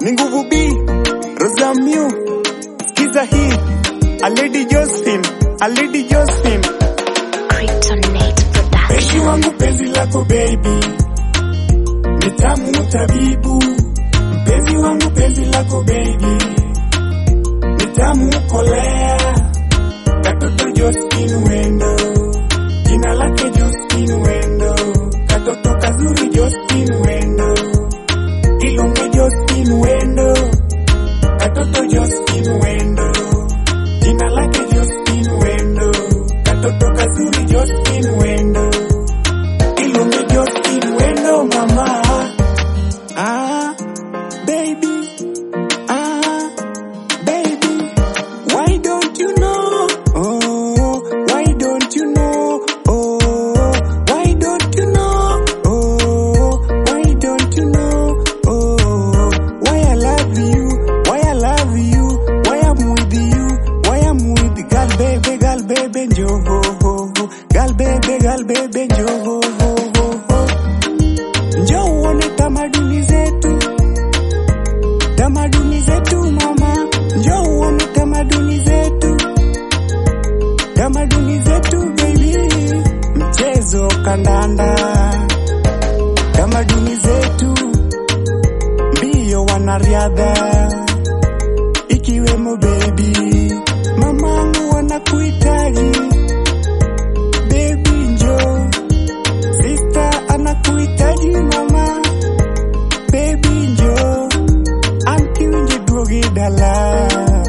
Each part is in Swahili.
ni nguvu B Rosamio, skiza hii A Lady Josephine, A Lady Josephine Kryptonite Penzi Production. wangu penzi lako baby, ni tamu tabibu. Mpenzi wangu penzi lako baby, ni tamu kolea. Katoto Josephine Wendo, jina lake Josephine Wendo. Katoto kazuri Josephine Wendo, Ilonge Josephine Wendo. Katoto Josephine Wendo, jina lake Josephine Wendo. Katoto kazuri Josephine Wendo. Ilunge Josephine Wendo mama. Ah, baby. Ah, baby. Why don't you know? Oh, why don't you know? Oh, why don't you know? Oh, why don't you know? Oh, why I love you? Why I love you? Why I'm with you? Why I'm with girl baby, girl baby, njo ho ho ho. Girl baby, girl baby, njo ho ho ho ho. Njoo uone tamaduni zetu, tamaduni zetu mama. Njoo uone tamaduni zetu, tamaduni zetu baby. Mchezo kandanda, tamaduni zetu, mbio wanariadha, ikiwemo baby. Mamangu wanakuhitaji baby, njoo Sister anakuhitaji mama, baby njo, anti winje duogi dala,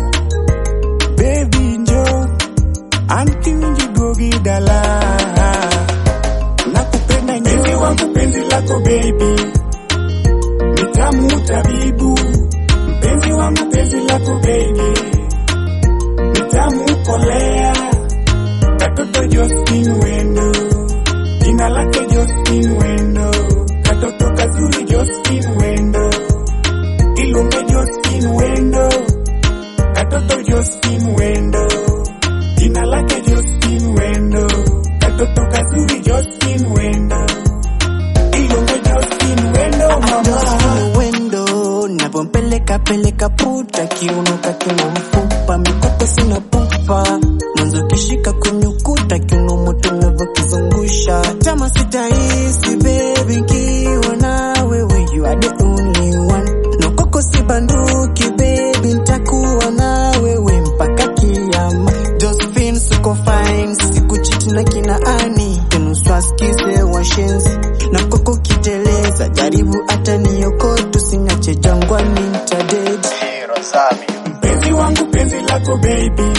baby njo, anti winje duogi dala. Nakupenda nyo, penzi wangu penzi lako baby, ni tamu tabibu. Mpenzi wangu penzi lako baby, ni tamu kolea. Katoto Josephine Wendo jina lake Josephine Wendo, katoto kazuri Josephine Wendo, Ilunge Josephine Wendo, katoto Josephine Wendo, jina lake Josephine Wendo, katoto kazuri Josephine Wendo, Ilunge Josephine Wendo mama. Josephine Wendo napompeleka peleka puta kiuno kakina mfupa mikopo sina pupa mwanzo kishika kunyukuta kiuno moto unavyokizungusha tama sitahisi baby nkiwa na wewe you are the only one nokoko si banduki baby ntakuwa na wewe mpaka kiama Josephine suko fine sikuchiti na kina ani tenuswaskize washenzi na koko kiteleza jaribu hata niokotu sinache jangwani ntadedi Mpenzi wangu penzi lako baby,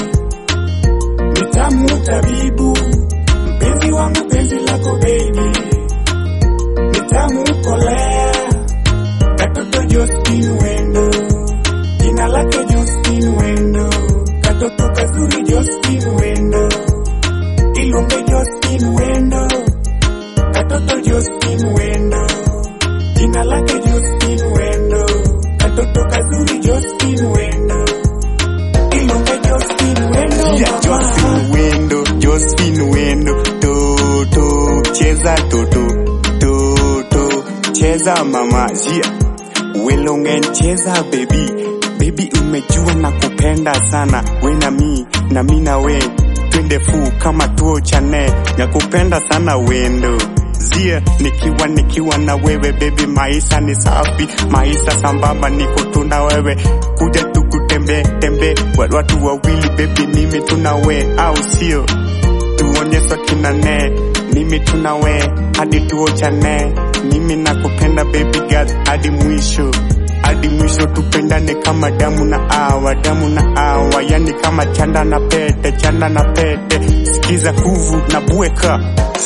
ni tamu tabibu. Mpenzi wangu penzi lako baby, ni tamu kolea. Katoto Josephine Wendo, jina lake Josephine Wendo. Katoto kazuri Josephine Wendo, Ilunge Josephine Wendo. Katoto Josephine Wendo, jina lake Josephine Wendo. Katoto kazuri Josephine Wendo, Ilunge Josephine Wendo. Yeah, Josephine Wendo, Josephine Wendo, toto cheza toto toto cheza mama jia Wilongen cheza baby baby, umejua na kupenda sana we na mi na mi na we twende fu kama tuo chane na kupenda sana wendo zia nikiwa nikiwa na wewe baby, maisha ni safi, maisha sambamba, niko tuna wewe, kuja tukutembe tembe watu wawili baby, mimi tuna we au sio? tuonyeswa kinane mimi tunawe hadi tuochane mimi nakupenda baby girl hadi mwisho hadi mwisho tupendane kama damu na awa damu na awa yani kama chanda na pete chanda na pete sikiza huvu na bweka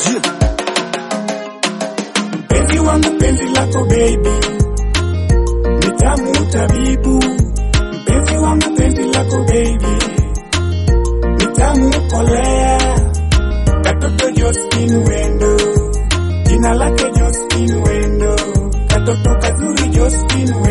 mpenzi wangu penzi lako baby ni tamu tabibu mpenzi wangu penzi lako baby ni tamu kolea katoto Josephine Wendo, jina lake Josephine Wendo, katoto kazuri Josephine Wendo.